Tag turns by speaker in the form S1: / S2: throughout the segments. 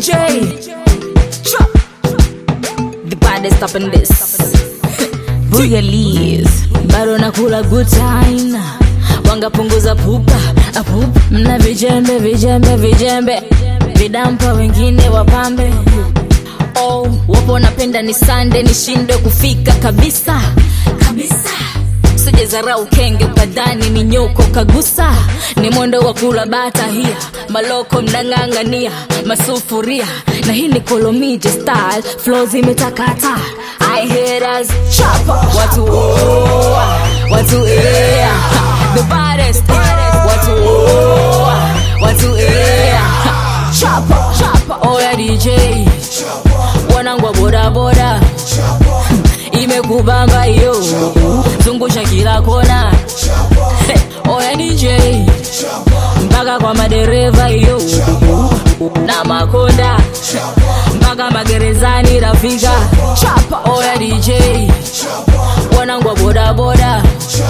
S1: DJ. Chop. The baddest up in this. Booyalies. Bado nakula good time. Wangapunguza pupa, apupa. Mna vijembe, vijembe, vijembe. Vidampa wengine wapambe. Oh, wapo napenda ni sande nishindwe kufika kabisa kabisa sijezarau kenge ukadhani ni nyoko kagusa ni mwendo wa kula bata hia maloko mnang'ang'ania masufuria na hii ni kolomije style flo zimetakata I haters chapa watu oa watu ea the baddest watu oa watu ea chapa chapa oya DJ wanangu wa bodaboda imekubamba hiyo zungusha kila kona Hey, oya DJ mpaka kwa madereva hiyo na makonda mpaka magerezani rafika chapa oya DJ wanangu wa bodaboda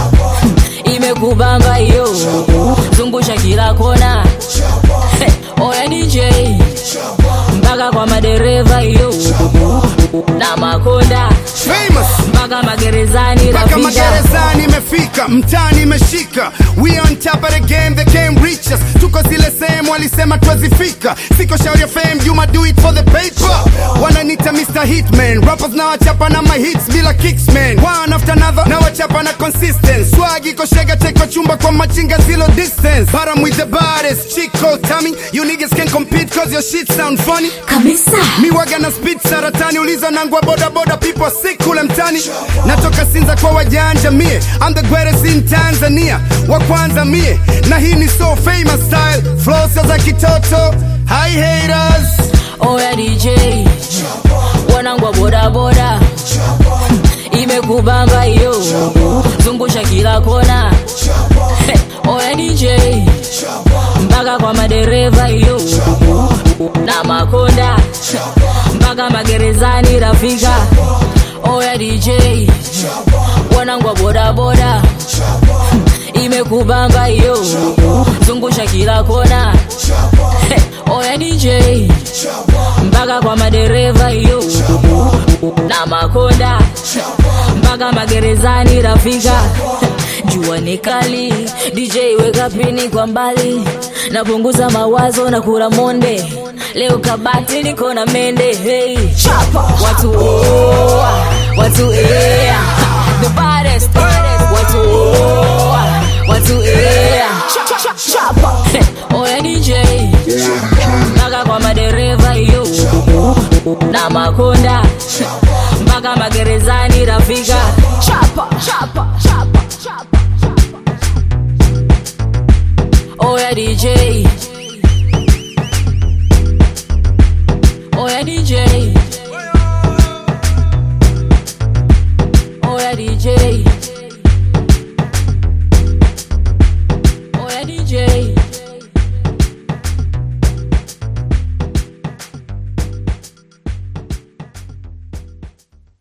S1: imekubamba hiyo zungusha kila kona Hey, oya DJ mpaka kwa madereva hiyo na makonda
S2: famous
S1: mpaka magerezani
S2: mpaka
S1: rafika
S2: magerezani imefika mtani imeshika we on top of the game they came reach us tuko zile sehemu walisema twazifika siko shauri ya fame Juma do it for the paper wananita Mr. Hitman rappers na wachapa na my hits bila kicks man one after another na wachapa na consistent swag iko shega teko chumba kwa machinga zero distance but I'm with the baddest chico tummy you niggas can compete cause your shit sound funny
S1: kabisa
S2: mi waga na speed saratani uliza nangwa boda boda people sick kule mtani natoka sinza kwa wajanja mie I'm the greatest in Tanzania wa kwanza mie na hii ni so famous style flow sio za kitoto hi haters
S1: oya DJ wanangu wa bodaboda imekubamba hiyo zungusha kila kona Hey, oya DJ mpaka kwa madereva hiyo na makonda mpaka magerezani rafika oya DJ wanangu wa bodaboda imekubamba hiyo zungusha kila kona Hey, oya DJ mpaka kwa madereva hiyo na makonda mpaka magerezani rafika jua ni kali DJ weka pini kwa mbali napunguza mawazo na kula monde leo kabati niko na mende hey. watu oa watu ea the baddest watu oa watu ea Hey, oya DJ mpaka kwa madereva hiyo na makonda mpaka magerezani rafika chapa chapa chapa chapa chapa oya DJ